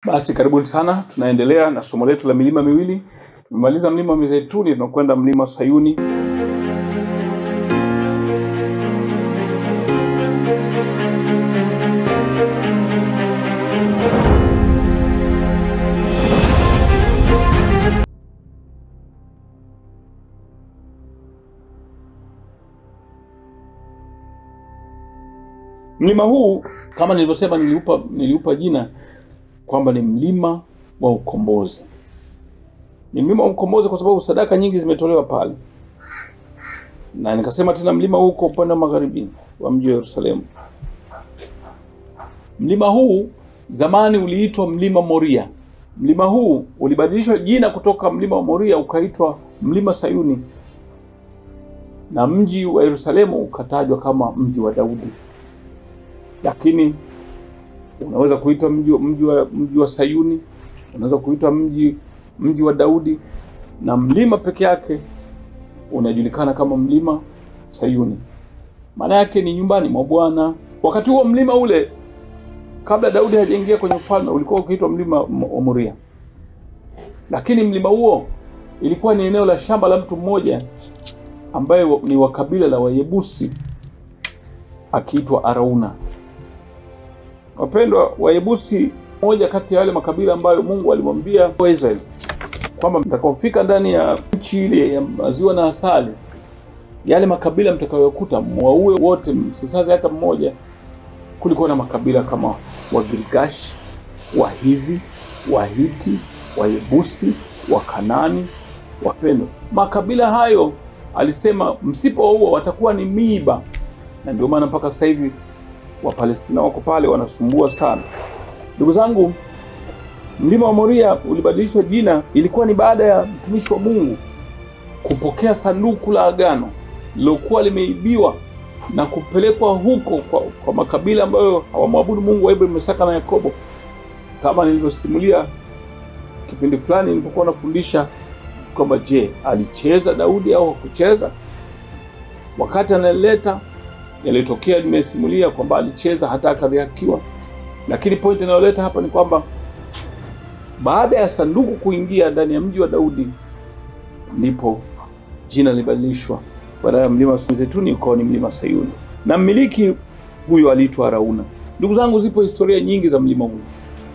Basi karibuni sana, tunaendelea na somo letu la milima miwili. Tumemaliza mlima wa Mizeituni, tunakwenda mlima Sayuni. Mlima huu kama nilivyosema, niliupa, niliupa jina kwamba ni mlima wa ukombozi. Ni mlima wa ukombozi kwa sababu sadaka nyingi zimetolewa pale, na nikasema tena mlima huu uko upande wa magharibi wa mji wa Yerusalemu. Mlima huu zamani uliitwa mlima Moria. Mlima huu ulibadilishwa jina kutoka mlima wa Moria ukaitwa mlima Sayuni, na mji wa Yerusalemu ukatajwa kama mji wa Daudi, lakini unaweza kuitwa mji, mji, wa, mji wa Sayuni, unaweza kuitwa mji mji wa Daudi, na mlima peke yake unajulikana kama mlima Sayuni. Maana yake ni nyumbani mwa Bwana. Wakati huo mlima ule, kabla Daudi hajaingia kwenye ufalme, ulikuwa ukiitwa mlima wa Moria, lakini mlima huo ilikuwa ni eneo la shamba la mtu mmoja ambaye ni wa kabila la Wayebusi akiitwa Arauna. Wapendwa, Wayebusi moja kati ya wale makabila ambayo Mungu alimwambia Waisraeli kwamba mtakaofika ndani ya nchi ile ya maziwa na asali, yale makabila mtakayokuta mwaue wote, msisaze hata mmoja. Kulikuwa na makabila kama Wagirgashi, Wahivi, Wahiti, Wayebusi, Wakanani. Wapendwa, makabila hayo alisema msipowaua watakuwa ni miiba, na ndio maana mpaka sasa hivi Wapalestina wako pale wanasumbua sana. Ndugu zangu, mlima wa Moria ulibadilishwa jina, ilikuwa ni baada ya mtumishi wa Mungu kupokea sanduku la agano lilokuwa limeibiwa na kupelekwa huko kwa, kwa makabila ambayo hawamwabudu Mungu wa Ibrahimu, Isaka na Yakobo, kama nilivyosimulia kipindi fulani nilipokuwa nafundisha kwamba je, alicheza Daudi au hakucheza? Wakati analeta yaliyotokea nimesimulia kwamba alicheza hata akadhihakiwa, lakini pointi inayoleta hapa ni kwamba baada ya sanduku kuingia ndani ya mji wa Daudi, ndipo jina lilibadilishwa, badala ya mlima wa Zeituni ukawa ni mlima Sayuni, na mmiliki huyo aliitwa Arauna. Ndugu zangu, zipo historia nyingi za mlima huu,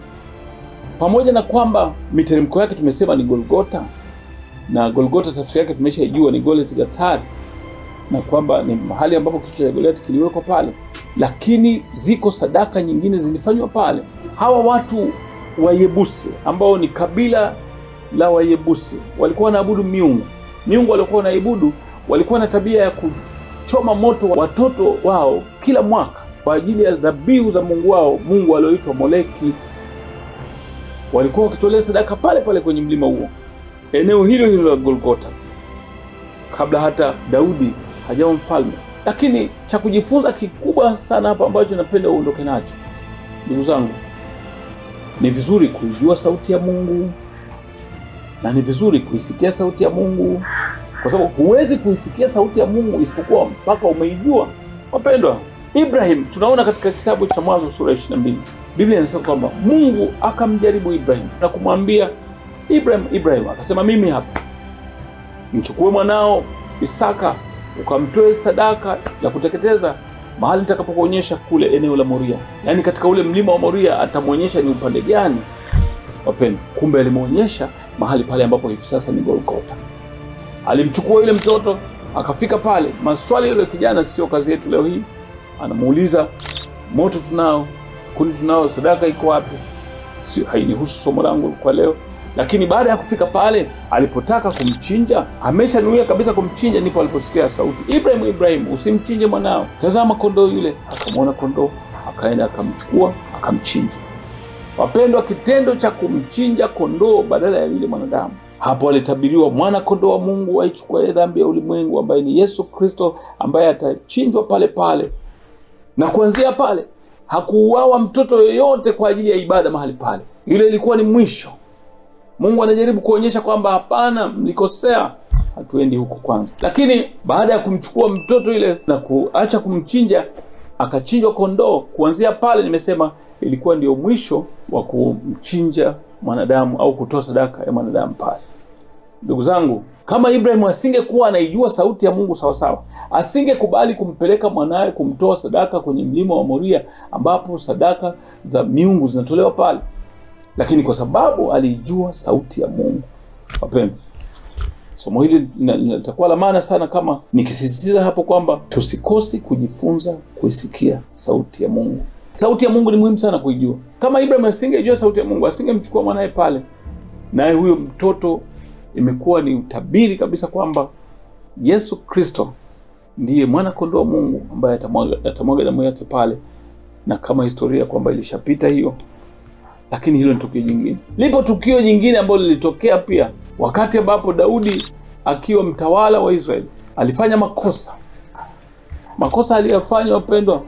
pamoja na kwamba miteremko yake tumesema ni Golgota, na Golgota tafsiri yake tumeshaijua ni Golet Gatari na kwamba ni mahali ambapo kichwa cha Goliati kiliwekwa pale, lakini ziko sadaka nyingine zilifanywa pale. Hawa watu Wayebusi ambao ni kabila la Wayebusi walikuwa wanaabudu miungu. Miungu waliokuwa wanaibudu walikuwa na tabia ya kuchoma moto watoto wao kila mwaka kwa ajili ya dhabihu za mungu wao, mungu alioitwa Moleki. Walikuwa wakitolea sadaka pale pale kwenye mlima huo, eneo hilo hilo la Golgota, kabla hata Daudi hajawa mfalme. Lakini cha kujifunza kikubwa sana hapa ambacho napenda uondoke nacho, ndugu zangu, ni vizuri kuijua sauti ya Mungu na ni vizuri kuisikia sauti ya Mungu, kwa sababu huwezi kuisikia sauti ya Mungu isipokuwa mpaka umeijua. Wapendwa, Ibrahim tunaona katika kitabu cha Mwanzo sura ya 22 Biblia inasema kwamba Mungu akamjaribu Ibrahim na kumwambia Ibrahim, Ibrahim akasema, mimi hapa, mchukue mwanao Isaka ukamtoe sadaka ya kuteketeza mahali nitakapokuonyesha kule eneo la Moria. Yaani katika ule mlima wa Moria atamwonyesha ni upande gani. Wapendwa, kumbe alimwonyesha mahali pale ambapo hivi sasa ni Golgota. Alimchukua yule mtoto akafika pale. Maswali yule kijana, sio kazi yetu leo hii. Anamuuliza, moto tunao, kuni tunao, sadaka iko wapi? Sio, hainihusu somo langu kwa leo lakini baada ya kufika pale alipotaka kumchinja, ameshanuia kabisa kumchinja, ndipo aliposikia sauti, Ibrahim, Ibrahim, usimchinje mwanao, tazama kondoo yule. Akamwona kondoo, akaenda akamchukua, akamchinja. Wapendwa, kitendo cha kumchinja kondoo badala ya yule mwanadamu, hapo alitabiriwa mwana kondoo wa Mungu aichukua dhambi ya ulimwengu, ambaye ni Yesu Kristo, ambaye atachinjwa pale pale. Na kuanzia pale hakuuawa mtoto yoyote kwa ajili ya ibada mahali pale. Ile ilikuwa ni mwisho. Mungu anajaribu kuonyesha kwamba hapana, mlikosea, hatuendi huko kwanza. Lakini baada ya kumchukua mtoto ile na kuacha kumchinja, akachinjwa kondoo. Kuanzia pale nimesema ilikuwa ndio mwisho wa kumchinja mwanadamu au kutoa sadaka ya mwanadamu pale. Ndugu zangu, kama Ibrahimu asingekuwa anaijua sauti ya Mungu sawasawa, asingekubali kumpeleka mwanaye kumtoa sadaka kwenye mlima wa Moria ambapo sadaka za miungu zinatolewa pale, lakini kwa sababu aliijua sauti ya Mungu. Wapendwa, somo hili litakuwa la maana sana kama nikisisitiza hapo kwamba tusikosi kujifunza kuisikia sauti ya Mungu. Sauti ya Mungu ni muhimu sana kuijua. Kama Ibrahim asingejua sauti ya Mungu, asingemchukua mwanaye pale, naye huyo mtoto imekuwa ni utabiri kabisa kwamba Yesu Kristo ndiye mwana kondoo wa Mungu ambaye atamwaga atamwaga damu yake pale, na kama historia kwamba ilishapita hiyo, lakini hilo ni tukio jingine. Lipo tukio jingine ambalo lilitokea pia wakati ambapo Daudi akiwa mtawala wa Israeli alifanya makosa. Makosa aliyofanya, wapendwa,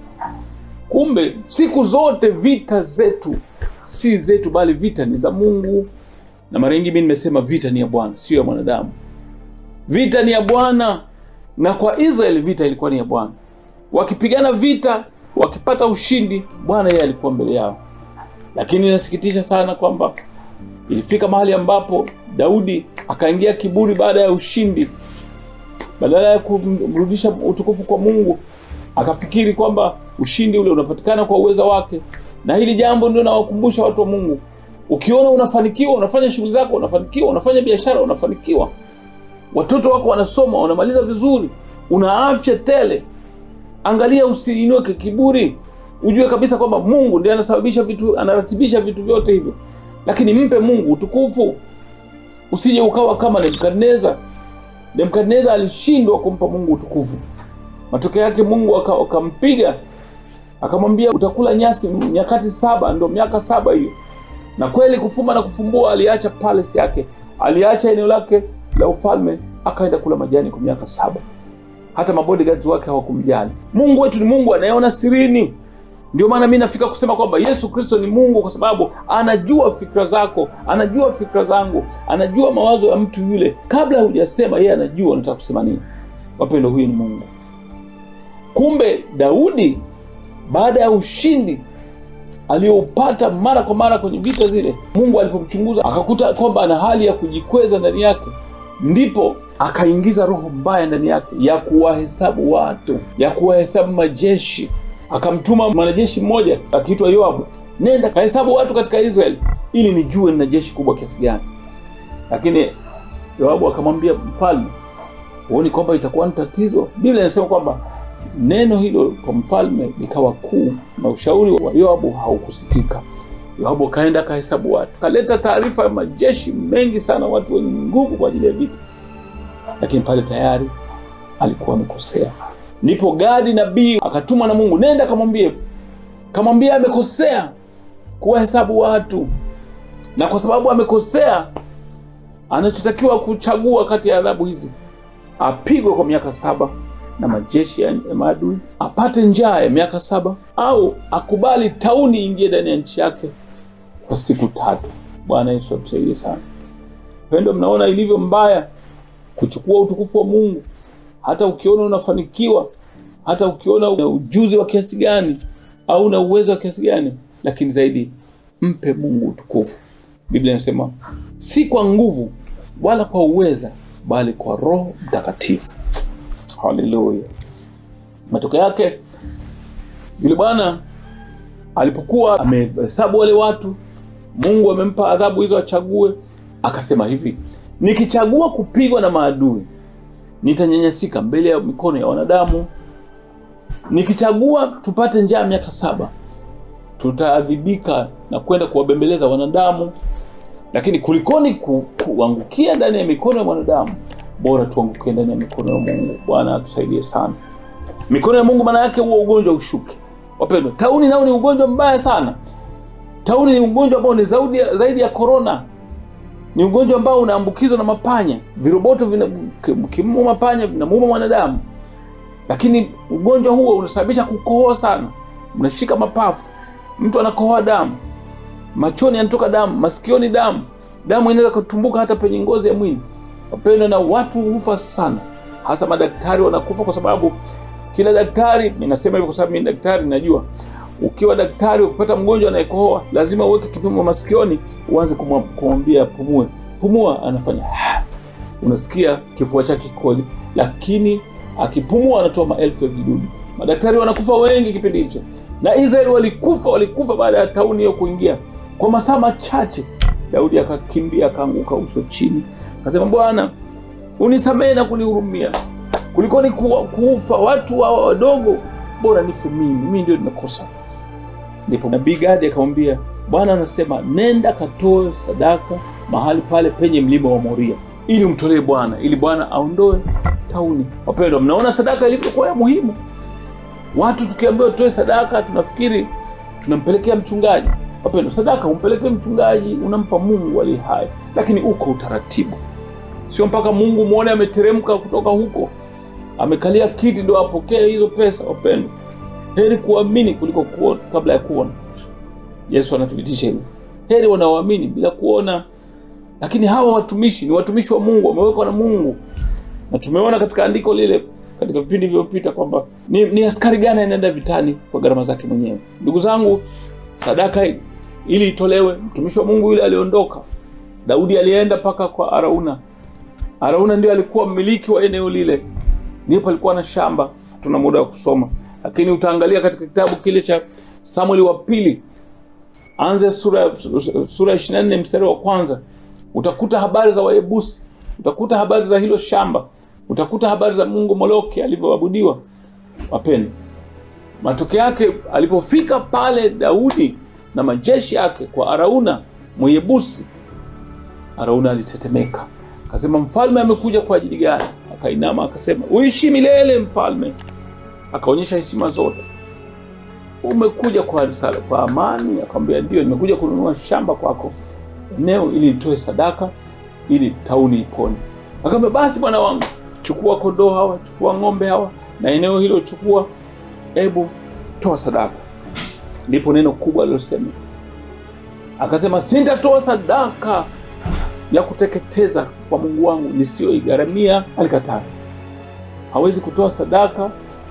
kumbe siku zote vita zetu si zetu, bali vita ni za Mungu na mara nyingi mimi nimesema vita ni ya Bwana, sio ya mwanadamu. Vita ni ya Bwana, na kwa Israeli vita ilikuwa ni ya Bwana. Wakipigana vita, wakipata ushindi, Bwana yeye alikuwa mbele yao. Lakini inasikitisha sana kwamba ilifika mahali ambapo Daudi akaingia kiburi baada ya ushindi, badala ya kumrudisha utukufu kwa Mungu, akafikiri kwamba ushindi ule unapatikana kwa uweza wake. Na hili jambo ndio nawakumbusha watu wa Mungu Ukiona unafanikiwa, unafanya shughuli zako, unafanikiwa, unafanya biashara, unafanikiwa, watoto wako wanasoma, wanamaliza vizuri, una afya tele, angalia, usiinuke kiburi. Ujue kabisa kwamba Mungu ndiye anasababisha vitu, anaratibisha vitu vyote hivyo, lakini mpe Mungu utukufu. Usije ukawa kama Nebukadneza. Nebukadneza alishindwa kumpa Mungu utukufu, matokeo yake Mungu akampiga, akamwambia utakula nyasi nyakati saba, ndo miaka saba hiyo na kweli kufumba na kufumbua, aliacha palace yake, aliacha eneo lake la ufalme, akaenda kula majani kwa miaka saba. Hata mabodyguards wake hawakumjali. Mungu wetu ni Mungu anayeona sirini. Ndio maana mi nafika kusema kwamba Yesu Kristo ni Mungu, kwa sababu anajua fikra zako, anajua fikra zangu, anajua mawazo ya mtu yule. Kabla hujasema, yeye anajua unataka kusema nini. Wapendo, huyu ni Mungu. Kumbe Daudi baada ya ushindi aliyoupata mara kwa mara kwenye vita zile, Mungu alipomchunguza akakuta kwamba ana hali ya kujikweza ndani yake, ndipo akaingiza roho mbaya ndani yake ya kuwahesabu watu, ya kuwahesabu majeshi. Akamtuma mwanajeshi mmoja akiitwa Yoabu, nenda kahesabu watu katika Israeli ili nijue nina jeshi kubwa kiasi gani. Lakini Yoabu akamwambia mfalme, huoni kwamba itakuwa ni tatizo? Biblia inasema kwamba neno hilo kwa mfalme likawa kuu, na ushauri wa Yoabu haukusikika. Yoabu akaenda akahesabu watu, kaleta taarifa ya majeshi mengi sana, watu wenye nguvu kwa ajili ya vita, lakini pale tayari alikuwa amekosea. Ndipo Gadi nabii akatumwa na Mungu, nenda akamwambie, kamwambie amekosea kuwahesabu watu, na kwa sababu amekosea, anachotakiwa kuchagua kati ya adhabu hizi, apigwe kwa miaka saba na majeshi ya maadui, apate njaa ya miaka saba, au akubali tauni ingie ndani ya nchi yake kwa siku tatu. Bwana Yesu atusaidie sana. Pendo, mnaona ilivyo mbaya kuchukua utukufu wa Mungu. Hata ukiona unafanikiwa, hata ukiona una ujuzi wa kiasi gani au una uwezo wa kiasi gani, lakini zaidi mpe Mungu utukufu. Biblia inasema si kwa nguvu wala kwa uweza, bali kwa Roho Mtakatifu. Haleluya! Matokeo yake yule bwana alipokuwa amehesabu wale watu, Mungu amempa adhabu hizo achague. Akasema hivi, nikichagua kupigwa na maadui nitanyanyasika mbele ya mikono ya wanadamu. Nikichagua tupate njaa miaka saba, tutaadhibika na kwenda kuwabembeleza wanadamu. Lakini kulikoni ku, kuangukia ndani ya mikono ya mwanadamu, bora tuangukie ndani ya mikono ya Mungu. Bwana atusaidie sana. Mikono ya Mungu maana yake huo ugonjwa ushuke. Wapendwa, tauni nao ni ugonjwa mbaya sana. Tauni ni ugonjwa ambao ni zaidi, zaidi ya korona. Ni ugonjwa ambao unaambukizwa na mapanya. Viroboto vikimuuma panya vinamuuma mwanadamu, lakini ugonjwa huo unasababisha kukohoa sana, unashika mapafu, mtu anakohoa damu, machoni yanatoka damu, masikioni damu, damu inaweza kutumbuka hata penye ngozi ya mwili. Wapendwa, na watu hufa sana, hasa madaktari wanakufa kwa sababu kila daktari, ninasema hivyo kwa sababu mimi daktari, najua ukiwa daktari ukipata mgonjwa anayekohoa lazima uweke kipimo masikioni uanze kumwa- kumwambia pumue pumua anafanya unasikia kifua chake kikoje lakini akipumua anatoa maelfu ya vidudu madaktari wanakufa wengi kipindi hicho na israeli walikufa walikufa baada ya tauni hiyo kuingia kwa masaa machache daudi akakimbia akaanguka uso chini akasema bwana unisamehe na kunihurumia kuliko ni kuwa- kuufa watu hawa wadogo bora nife mimi mimi ndio nimekosa ndipo nabii gadi akamwambia bwana anasema nenda katoe sadaka mahali pale penye mlima wa moria ili umtolee bwana ili bwana aondoe tauni wapendwa mnaona sadaka ilivyokuwa ya muhimu watu tukiambiwa tutoe sadaka tunafikiri tunampelekea mchungaji wapendwa sadaka umpelekee mchungaji unampa mungu aliye hai lakini uko utaratibu sio mpaka mungu mwone ameteremka kutoka huko amekalia kiti ndo apokee hizo pesa wapendwa heri kuamini kuliko kuona kabla ya kuona yesu anathibitisha hivyo heri wanaoamini bila kuona lakini hawa watumishi ni watumishi wa mungu wamewekwa na mungu na tumeona katika andiko lile katika vipindi vilivyopita kwamba ni, ni askari gani anaenda vitani kwa gharama zake mwenyewe ndugu zangu sadaka ili itolewe mtumishi wa mungu yule aliondoka daudi alienda mpaka kwa arauna arauna ndio alikuwa mmiliki wa eneo lile ndipo alikuwa na shamba hatuna muda wa kusoma lakini utaangalia katika kitabu kile cha samueli wa pili anze sura sura ya 24 mstari wa kwanza utakuta habari za wayebusi utakuta habari za hilo shamba utakuta habari za mungu moloki alivyoabudiwa wapendwa matokeo yake alipofika pale daudi na majeshi yake kwa arauna mweyebusi arauna alitetemeka akasema mfalme amekuja kwa ajili gani akainama akasema uishi milele mfalme akaonyesha heshima zote umekuja kwa risala kwa amani akamwambia ndio nimekuja kununua shamba kwako eneo ili litoe sadaka ili tauni ipone akamwambia basi bwana wangu chukua kondoo hawa chukua ng'ombe hawa na eneo hilo chukua hebu toa sadaka ndipo neno kubwa alilosema akasema sintatoa sadaka ya kuteketeza kwa mungu wangu nisiyoigharamia alikataa hawezi kutoa sadaka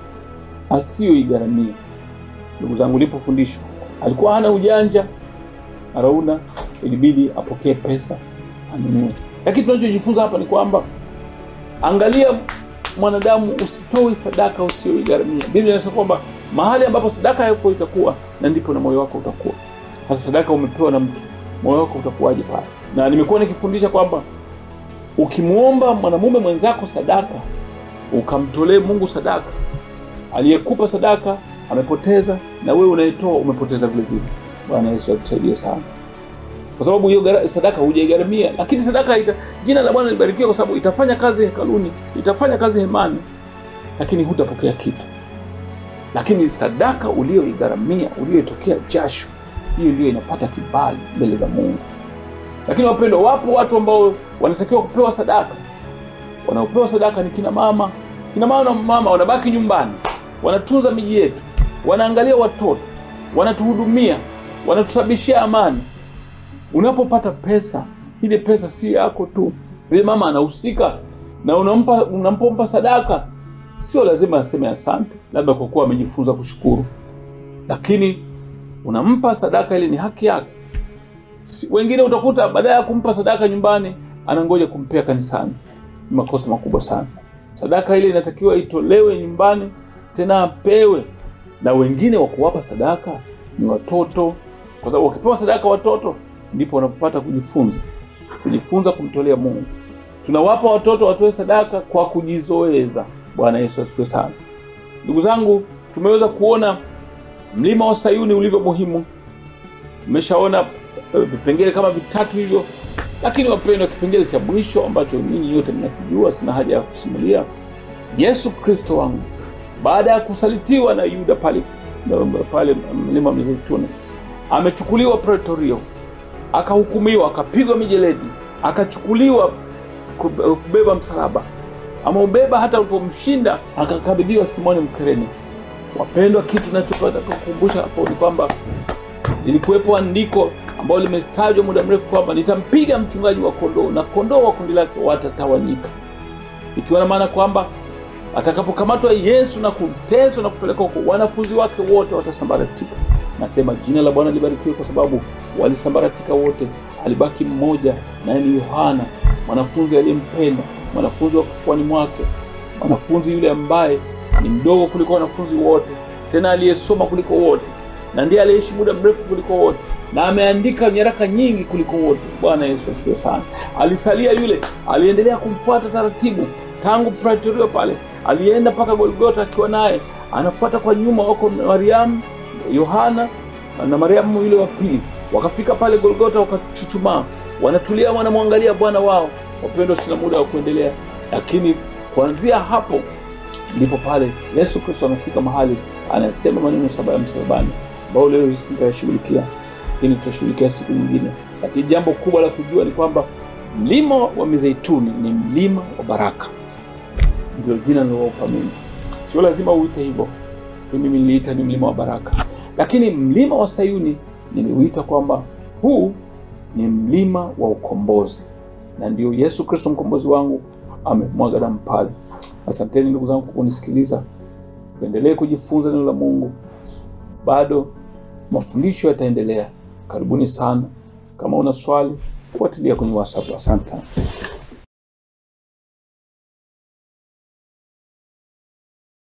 asiyoigharamia ndugu zangu lipo fundisho alikuwa hana ujanja arauna ilibidi apokee pesa anunue lakini tunachojifunza hapa ni kwamba angalia mwanadamu usitoe sadaka usiyoigharamia biblia inasema kwamba mahali ambapo sadaka yako itakuwa na ndipo na moyo wako utakuwa hasa sadaka umepewa na mtu moyo wako utakuwaje pale na nimekuwa nikifundisha kwamba ukimwomba mwanamume mwenzako sadaka ukamtolee mungu sadaka aliyekupa sadaka amepoteza na wewe unayetoa umepoteza vile vile bwana yesu atusaidie sana kwa sababu hiyo gara- sadaka hujaigharamia lakini sadaka ita, jina la bwana libarikiwe kwa sababu itafanya kazi hekaluni itafanya kazi hemani lakini hutapokea kitu lakini sadaka ulioigharamia ulioitokea jasho hiyo ndio inapata kibali mbele za mungu lakini wapendwa wapo watu ambao wanatakiwa kupewa sadaka wanaopewa sadaka ni kina mama kina mama na mama wanabaki nyumbani wanatunza miji yetu wanaangalia watoto wanatuhudumia wanatusababishia amani unapopata pesa ile pesa si yako tu yule mama anahusika na unampa unampompa sadaka sio lazima aseme asante labda kwa kuwa amejifunza kushukuru lakini unampa sadaka ile ni haki yake Si- wengine utakuta badala ya kumpa sadaka nyumbani anangoja kumpea kanisani ni makosa makubwa sana sadaka ile inatakiwa itolewe nyumbani tena apewe na wengine wa kuwapa sadaka ni watoto kwa sababu wakipewa sadaka watoto ndipo wanapopata kujifunza kujifunza kumtolea mungu tunawapa watoto watoe sadaka kwa kujizoeza bwana yesu asifiwe sana ndugu zangu tumeweza kuona mlima wa sayuni ulivyo muhimu tumeshaona eh, vipengele kama vitatu hivyo lakini wapendwa kipengele cha mwisho ambacho ninyi yote mnakijua sina haja ya kusimulia yesu kristo wangu baada ya kusalitiwa na yuda pale pale mlima wa mizeituni amechukuliwa pretorio akahukumiwa akapigwa mijeledi akachukuliwa kube- kubeba msalaba ameubeba hata ulipomshinda akakabidhiwa simoni mkereni wapendwa kitu nachopata kukumbusha hapo ni kwamba lilikuwepo andiko ambalo limetajwa muda mrefu kwamba nitampiga mchungaji wa kondoo na kondoo wa kundi lake watatawanyika ikiwa na maana kwamba atakapokamatwa yesu na kuteswa na kupelekwa huko wanafunzi wake wote watasambaratika Nasema jina la Bwana libarikiwe, kwa sababu walisambaratika wote, alibaki mmoja, naye ni Yohana, mwanafunzi aliyempenda, mwanafunzi wa kifuani mwake, mwanafunzi yule ambaye ni mdogo kuliko wanafunzi wote, tena aliyesoma kuliko wote, na ndiye aliyeishi muda mrefu kuliko wote, na ameandika nyaraka nyingi kuliko wote. Bwana Yesu asifiwe sana. Alisalia yule aliendelea kumfuata taratibu tangu Pretoria pale, alienda mpaka Golgota akiwa naye anafuata kwa nyuma, wako Mariamu, Yohana na Mariamu yule wa pili. Wakafika pale Golgota, wakachuchumaa, wanatulia, wanamwangalia Bwana wao. Wapendwa, sina muda wa kuendelea, lakini kuanzia hapo ndipo pale Yesu Kristo anafika mahali anasema maneno saba ya msalabani, ambayo leo hii sitayashughulikia, lakini tutashughulikia siku nyingine. Lakini jambo kubwa la kujua ni kwamba mlima wa Mizeituni ni mlima wa baraka, ndio jina nililowapa mimi. Sio lazima uite hivyo, mimi niliita ni mlima wa baraka, lakini mlima wa Sayuni niliuita kwamba huu ni mlima wa ukombozi, na ndio Yesu Kristo mkombozi wangu amemwaga damu pale. Asanteni ndugu zangu kwa kunisikiliza. Tuendelee kujifunza neno la Mungu, bado mafundisho yataendelea. Karibuni sana. Kama una swali, fuatilia kwenye WhatsApp. Asante sana.